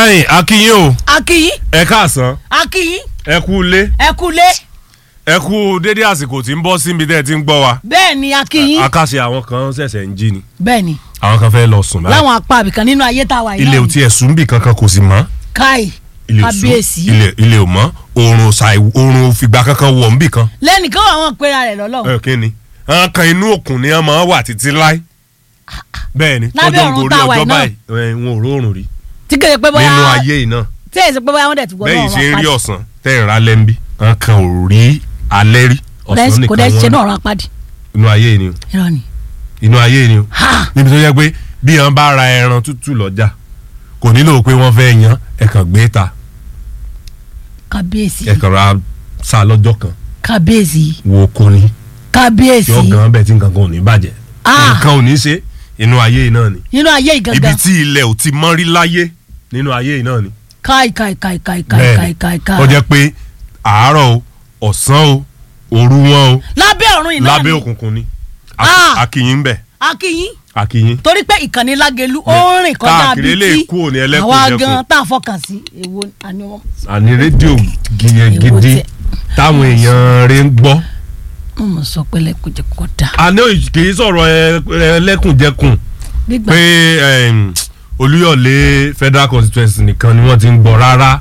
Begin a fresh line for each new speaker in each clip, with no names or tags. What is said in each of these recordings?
ẹ̀yin akínyìn o
akíyín
ẹ káàsán
akíyín
ẹ kú ilé
ẹ kúlé
ẹ kú dédé àsìkò tí ń bọ́ síbi tẹ́ ẹ ti ń gbọ́ wa
bẹ́ẹ̀ ni akíyín
akáṣe àwọn kan ṣẹ̀ṣẹ̀ ń jí ni
bẹ́ẹ̀ ni
àwọn kan fẹ́ lọ sùn báyìí
láwọn apá àbìkan nínú ayé tá a wà yìí
ilé
náà
ò
ni.
tiẹ̀ sùn bì kankan kò sì mọ́
káì
ilé ò sùn
kábíyèsí
ilé ilé ò mọ́ oorun ṣàì oorun òfìgbà kankan wọ̀ ń bì kan
lẹ́nìkan àwọn ìpera rẹ̀ lọ́lọ́
ẹ kí ni àwọn kan inú òkun ni wọ́n máa wà títí láì bẹ́ẹ̀ ni
Lábẹ́
tọ́jọ́ ń
ọ̀run
gorí
tá a wà
ọjọ́
yìí náà.
báyìí ẹ, wọn ò róòrùn rí
tí kéde pé bóyá
nínú ayé yìí náà
tí èsì pé bóyá wọ́n dẹ̀ ti gbọ́
bẹ́ẹ̀
náà
ṣe ń
wọ́n
rí
apádi
ọ̀sán tẹ́ ẹ̀ rà lẹ́ńbí àwọn kan ò rí alẹ́ rí ọ̀sán
kò
nìkan
dẹ̀ ṣe
wọ́n
náà rán apádi
inú ayé yìí ni o
irọ́ ni
inú ayé yìí ni o
ha
níbi tó yẹ pé bí wọn bá ra ẹran tútù lọ́jà kò nílò pé wọ́n fẹ́ yan ẹ̀kan gbé ta
kábíyèsí
ẹ̀kan ra sa lọ́jọ́ kan
kábíyèsí
wo kò ní
kábíyèsí
yọ gan bẹ́ẹ̀ tí nǹkan kan ò ní bàjẹ́
Ah.
nǹkan ò ní ṣe inú ayé yìí náà ni
nínú ayé
ibi
ìgangan
tí ilẹ̀ ò ti mọ́ rí láyé nínú ayé yìí náà ni
káì káì káì káì káì
bẹ́ẹ̀
káì
ni
káì káì
ó jẹ́ pé àárọ̀ o ọ̀sán o òru wọn o
lábẹ́ ọ̀run ìnáà
lábẹ́
ni
òkùnkùn ni
Ah.
akínyìn bẹ̀
akíyín
akínyìn
torí pé ìkànnì lágẹ̀lú ó ń rìn kọjá
káàkiri lè
bíi tí
kú òní ẹlẹ́kùn
àwa
jẹkùn.
gan tá a fọkàn sí èwo àni wọn.
àní rédíò gìyàn
Èwo
gidi
tiẹ̀.
táwọn èèyàn rẹ̀ ń gbọ́.
mo mọ̀ sọ pé lẹ́kùn jẹ́ kó dà.
àná kì í sọ̀rọ̀ ẹ- ẹlẹ́kùnjẹkùn
nígbà
pé em, olúyọ̀lé federal constituency nìkan ni wọ́n ti ń gbọ́ rárá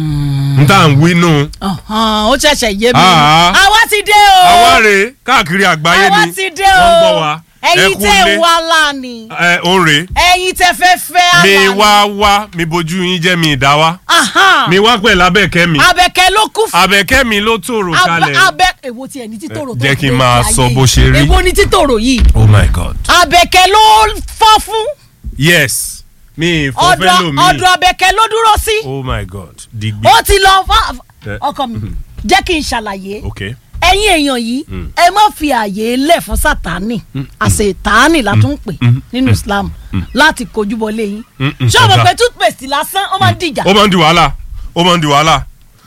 n tá à ń wí nù.
ọ̀hán, ó ṣẹ̀ṣẹ̀ yé mi.
Ah.
àwa ti dé o.
àwa rèé káàkiri àgbáyé
àwa
ni
ti dé
wọ́n ń
o.
gbọ́ wa
ẹ̀yin
kú
tẹ́
lé.
ń wá láàánì.
ẹ òun rèé
ẹ̀yin tẹ́ fẹ́ fẹ́
mi
àlàní.
wá wá mi bójú yín jẹ́ mi ìdá wa
Ahán.
mi wá pẹ̀lú abẹ́kẹ́ mi
abẹ́kẹ́ ló kú fún.
abẹ́kẹ́ mi ló tòrò kalẹ̀.
abẹ́ èwo tiẹ̀ ní títòrò tó
Jẹ́ kí n
gbé
máa
ayé
sọ
yìí.
bó ṣe rí.
èwo ní títòrò yìí.
oh my god
abẹ́kẹ́ ló fọ́ fún.
yes mi
ọ̀dọ̀
ìfọ̀fẹ́ lomi
ọ̀dọ̀ abẹ́kẹ́ ló dúró sí.
oh my god digbi
ó ti lọ fà
Eh.
ọkọ mi jẹ́ kí n ṣàlàyé
ok
ẹ̀yin èèyàn yìí ẹ má fi àyè lẹ̀ fún sátánì àṣetánì la tún pè nínú Islam láti kojú bọlé yín
Mm, mm,
ṣé o mọ̀
ọ̀dà.
pé toothpaste lásán ó máa ń dìjà
ó máa ń di wàhálà ó máa ń di wàhálà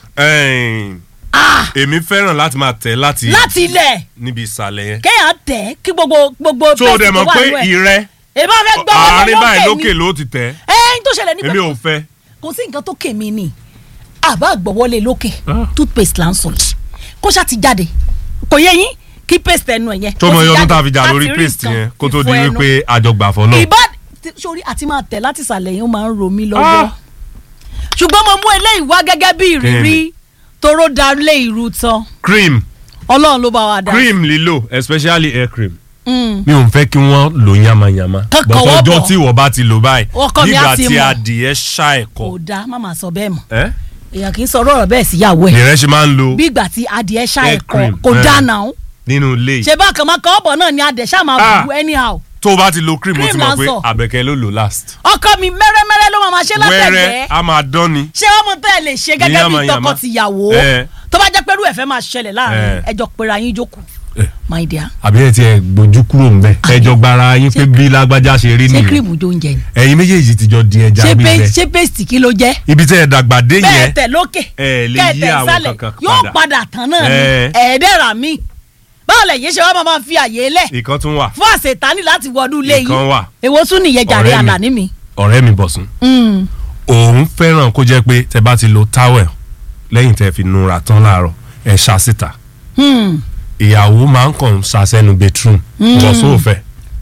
Ẹ̀n, èmi fẹ́ràn láti máa tẹ̀ láti
láti ilẹ̀
níbi ìsàlẹ̀ yẹn
kéèyàn tẹ̀ kí gbogbo gbogbo
tó o dẹ̀ mọ̀ pé
nínú ẹ̀.
ìrẹ́
èmi á fẹ́ gbọ́ wọlé
àárín báyìí
lókè
lókè
ni
ló ti tẹ̀
ẹ̀yin tó ṣẹlẹ̀
èmi ò
níbẹ̀
fẹ́
kò sí nǹkan tó kè mí ni àbá àgbọ̀wọ́lé lókè
Ah.
toothpaste là ń sọ yìí kó ṣáà ti jáde kò yẹ yín kí paste ẹnu ẹ̀ yẹn
tó
kó
mọ
ti
iye ọdún
jáde
tá a fi jà
láti
lórí
rí
paste
nǹkan
yẹn kó tó di
ìfọ ẹnu.
wípé àjọgbà fọlọ́
ìbá sórí àti máa tẹ̀ láti ìsàlẹ̀ yẹn ó máa ń ro mí lọ́wọ́
Ah.
ṣùgbọ́n mo mú eléyìí wá gẹ́gẹ́ bí ìrírí toró dalé ìrù tán
cream
ọlọ́run ló bá wa dá
cream lílò especially hair cream
Mm.
mi ò ń fẹ́ kí wọ́n lò yamayama
Kán
bọ́tọ̀
kọwọ́
ọjọ́
bọ̀.
tí ìwọ bá ti lò báyìí
Ọkọ mi á
nígbà
ti
tí
mọ̀.
adìẹ ṣá ẹ̀kọ́
kò dáa má máa sọ bẹ́ẹ̀ mọ́
ẹ́
èèyàn kì í sọ̀rọ̀ ọ̀rọ̀ bẹ́ẹ̀ síyàwó ẹ̀
nìrẹ́ ṣe máa ń lo
bí ìgbà tí adìẹ ṣá
Hair
ẹ̀kọ́
cream,
kò
eh.
dáa náà
nínú ilé yìí
ṣe bákan máa kọ́ ọ̀bọ̀ náà ni adìẹ ṣá máa
Ah.
bù anyhow
tó o bá ti lo cream o ti
Cream
mọ̀
là ń
pé
sọ.
àbẹ̀kẹ́ ló lò last
ọkọ mi mẹ́rẹ́mẹ́rẹ́ ló máa máa ṣe
wẹ́rẹ́
látẹ̀gbẹ́
a máa dán ni
ṣé wọ́n mọ̀ tẹ́ ẹ lè ṣe gẹ́gẹ́ bí
Yàmàyàmà.
tọkọ-tìyàwó
Eh.
tó bá jẹ́ pé irú ẹ̀fẹ́ máa ṣẹlẹ̀ láàrin
Eh.
ẹjọ́ pera yín jókòó
Eh.
my dear
àbí ẹ ti ẹ gbójú kúrò ń bẹ ẹjọ gbara yín pé bí lágbájá ṣe rí
ṣé
nìyẹn
kírìmù jó oúnjẹ ni
ẹ̀yin méjèèjì ti jọ di ẹja
ṣé
gbígbẹ
pé- ṣé paste kí ló jẹ́
ibi tẹ́ ẹ dàgbà dé
bẹ́ẹ̀
yẹn
tẹ̀ lókè
ẹ lè
kẹ́
yí
tẹ̀
àwọn
sálẹ̀
kankan
yóò
padà.
padà tán náà ni
Eh.
ẹ̀ẹ́dẹ̀rà mi báwo lẹ̀ yìí ṣe wá máa máa fi àyè lẹ̀
ìkan tún wà
fún àṣetánì láti wọdún ilé
Ìkan
yìí
wà.
èwo tún nìyẹn jàre
Ọ̀rẹ́ mi.
àlàní mi.
ọ̀rẹ́ mi bọ̀sùn
Mm.
òun fẹ́ràn kó jẹ́ pé tẹ́ bá ti lo towel lẹ́yìn tẹ́ fi nura tán láàárọ̀ ẹ ṣá síta
Hmm.
ìyàwó máa ń kàn ṣàṣẹ́nu bedroom bọ̀sùn òfẹ́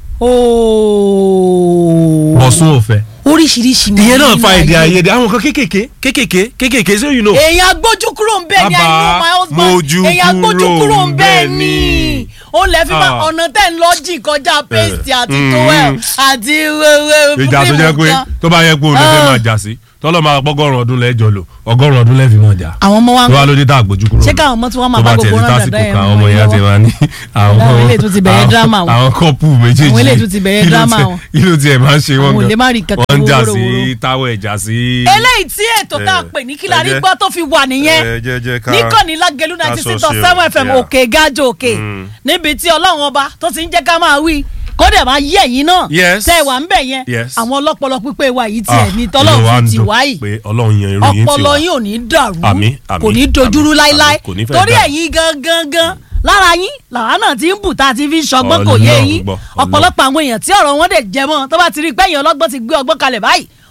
ooo
bọ̀sùn òfẹ́
oríṣiríṣi máa
ìyẹn náà
ń
fa
nínú
èdè
ayé.
àìyedè àwọn kan kéékèèké kéékèèké kéékèèké ṣé you know.
èèyàn agbójú kúrò ń bẹ́ẹ̀ ni I know
Bàbá,
my husband
mójú
èèyàn agbójú
kúrò
kúrò ń
ń
bẹ́ẹ̀
bẹ́ẹ̀
ni
ni.
ó lẹ́ fi máa
Ah.
ọ̀nà tẹ́ ń lọ jìn kọjá paste àti
Mm.
towel àti wẹ́wẹ́
ìjà tó jẹ́ pé tó bá yẹ pé olè fẹ́
Ah.
máa jà sí tọ́lọ́ máa pọ́gọ́rùn ọdún lẹ́jọ́ lò ọgọ́rùn ọdún lẹ́fì máa jà
àwọn ọmọ wa ń
tó wá lóde tá àgbójú kúrò
ṣé káwọn ọmọ tí wọ́n máa
tó
bá
bá
gbogbo
tiẹ̀
rán
ní
dàda
tásìkò
ẹ̀
kan
mọ́
àwọn ọmọ
wọn
yẹn ti
lọ́wọ́.
máa ní àwọn
Àwọn eléyìí tún ti bẹ̀rẹ̀
àwọn-
drama wọn.
àwọn kọ́pù méjèèjì
Àwọn eléyìí tún ti bẹ̀rẹ̀
kí ló
drama
tiẹ̀-
wọn.
kí ló tiẹ̀ máa ń ṣe wọ́n
Àwọn ò
gan
lè má rí kankan
wọ́n ń jà sí
wórówóró.
táwọn ẹ̀jà sí.
eléyìí tí ètò tá a
Eh,
pè ní kílárí
ẹ jẹ́-
gbọ́ tó fi wà nìyẹn
ẹ jẹ́- jẹ́ ká-
níkànnì lágẹ̀lú
ká
ninety six
sọ
point
sí o.
seven fm
Yeah.
òkè gájò òkè
Mm.
níbi tí ọlọ́run ọba tó ti ń jẹ́ ká máa wí kódà máa yí ẹ̀yìn náà
Yes.
tẹ́ ẹ wà ń bẹ̀ yẹn
Yes.
àwọn ọlọ́pọlọ pípé wa yìí
Ah,
tiẹ̀ ní
inú wa
tọ́lọ́run
ń
fi ti
dùn
wá yìí
pé ọlọ́run yan irú yín ti
ọpọlọ
wá.
yín ò ní dàrú
Àmín, àmín,
kò ní dojúrú
àmín,
láíláí
àmín, kò ní fẹ́
torí
dàrú.
ẹ̀yin gangan gan lára yín làwa náà ti ń bù tá a ti fi ń ṣọgbọ́n kò yé
Ọlọ́run
yín
gbọ́, Ọlọ́run.
ọ̀pọ̀lọpọ̀ àwọn èèyàn tí ọ̀rọ̀ wọn dẹ̀ jẹ mọ́ tó bá ti rí pẹ́yìn ọlọ́gbọ́n ti gbé ọgbọ́n kalẹ̀ báyìí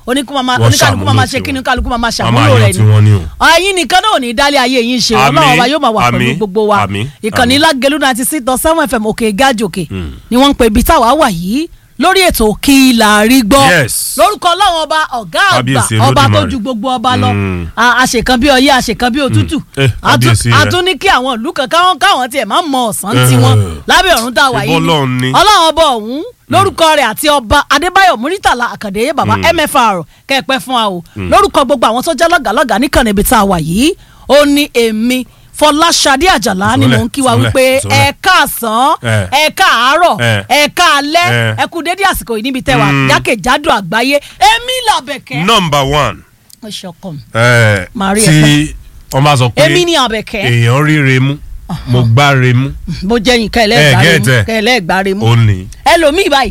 oníkú máa
Wọ́n
oníkálukú máa
ṣàmúlò
ṣe
tiwọn.
kí ni kálukú máa
Wọ́n máa
ṣàmúlò
yan
rẹ̀
tiwọn ni o.
ẹ̀yin nìkan náà ò ní dálé ayé yín ṣe
Àmín,
ọlọ́run ọba yóò máa wà pẹ̀lú
àmín,
gbogbo wa
àmín,
ìkànnì
àmín.
lágẹ̀lú náà ti sí tán seven fm òkè gájòkè ni wọ́n ń pe ibi táwa wà yìí lórí ètò kí la rí gbọ́
Yes.
lórúkọ ọlọ́run ọba ọ̀gá àgbà
Kábíyèsí
ọba tó
Olódùmarè.
ju gbogbo ọba lọ
Mm.
A- àṣekàn bí ọyẹ́ àṣekàn bí òtútù
Eh,
A tún-
kábíyèsí
a
rẹ̀.
tún ní kí àwọn ìlú kan káwọn káwọn tiẹ̀ máa mọ ọ̀sán
Eh.
tiwọn lábẹ́ ọ̀run tá a wà yìí
Ṣùgbọ́n Ọlọ́run ni.
ọlọ́run ọba ọ̀hún lórúkọ rẹ̀ àti ọba adébáyọ̀ múrítàlá àkàndé bàbá mfr kẹ́ẹ̀pẹ́ fún wa o lórúkọ gbogbo àwọn tó jẹ́ lọ́gàlọ́gà níkànnì ibi tá a wà yìí ó ní èmi fọláṣadé àjàlá ni mò ń kí wa
Sọlẹ̀,
wípé
sọlẹ̀.
ẹ káàsán
Eh.
ẹ káàárọ̀
Eh.
ẹ káalẹ́
Eh.
ẹ kú dédé àsìkò yìí níbi tẹ́wà
Mm.
jákèjádò àgbáyé èmi làbẹ̀kẹ́.
number one
ó ṣọkàn mi.
eh,
Màá rí ẹ
tí wọ́n bá sọ pé
èmi ni àbẹ̀kẹ́
èèyàn ríre mú mo gbá re mú
bó jẹ́ yín
Eh,
kẹ́lẹ́gbàre
get
mú
it.
kẹ́lẹ́gbàre mú
ó ní.
ẹlòmíì báyìí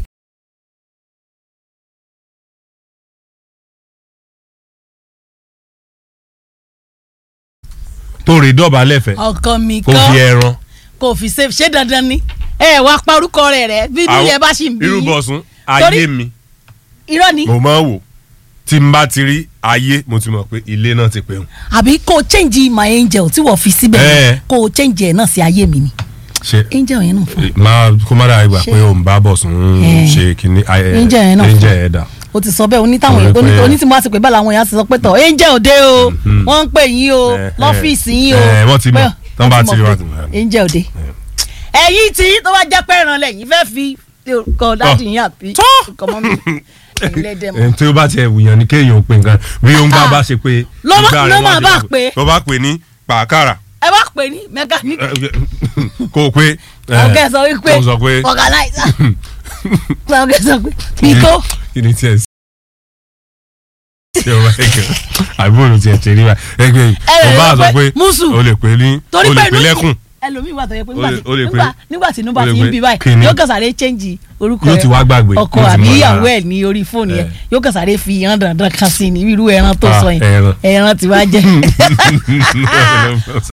tó rè dọ̀bálẹ̀ fẹ́
ọkàn mi
kó
kan
fi ẹran.
kò fi ṣe ṣé dandan ni ẹ wá parúkọ rẹ̀ rẹ̀ bí inú
Àwọn-
yẹn bá ṣì ń bí
irú
yín.
bọ̀sùn
Torí-
ayé mi
irọ́ ni
mo máa ń wò tí n bá ti rí ayé mo ti mọ̀ pé ilé náà ti pẹ̀hùn.
àbí kò change my angel tí wọ́n fi síbẹ̀
Eh.
yẹn, kò change ẹ̀ náà sí ayé mi ni
ṣe
angel yẹn náà fún
máa kó má dáa ìgbà
Ṣé-
pé òun bá bọ̀sùn
Eh.
ṣe kínní ayé
Angel yẹn náà fún.
angel yẹn dà.
o ti sọ bẹ́ẹ̀ onítàwọn
Torí
èèyàn
pé-
oní tí mo bá ti pè bẹ́ẹ̀ làwọn èèyàn ti sọ pé tọ̀ angel òde o wọ́n ń pè yín o
Eh, eh.
lọ́fíìsì yín o
Eh, wọ́n ti mọ̀.
Pé-
Tán bá
wọ́n
ti rí,
mọ̀
wọ́n
pé
ti mọ̀.
angel òde ẹ̀yin tí tó bá jẹ́ pé ẹran lẹ́yìn fẹ́ fi kọ́ dáàdì yín àbí kọ́ mọ́ mi ẹ̀lẹ́dẹ̀ mọ́.
ẹni tí ó bá tiẹ̀ wùyàn ní kéèyàn pè nǹkan bí ó ń bá
Ah.
bá ṣe pé.
Ló má-
ìgbà rẹ̀
ló
wá
máa
di
bá
wá-
pé.
ló bá pè ní pàákàrà
ẹ bá pè ní mẹkáníkì
kò pé. eh,
ọ̀gá ẹ̀ sọ wípé
ó sọ pé
organizer ọ̀gá ẹ̀ sọ pé bíkó
kí ni tiẹ̀ sí. ṣé o bá yẹ kí àbúrò tiẹ̀ ṣe rí wa ẹgbẹ́
Ẹ lè
o bá
sọ
sọ
pé
pé
mùsù.
o lè pè ní
torí
o lè
pé
pè
inú
lẹ́kùn
ẹlòmíì wà tó yẹ pé
O lè- o lè
nígbà
pé-
nígbà tí inú bá
o lè
ti ń
pé
bí báyìí
kíni.
yóò kàn sáré change orúkọ
Yóò ti wá gbàgbé,
ọkọ
yóò ti
àbí
mọ̀
ìyàwó
lára.
ẹ̀ ní orí fóònù yẹn
Eh.
yóò kàn sáré fi ìran dandan kan sí ni irú ẹran tó
Ah,
sọ yẹn
ẹran.
ẹran tí wàá jẹ.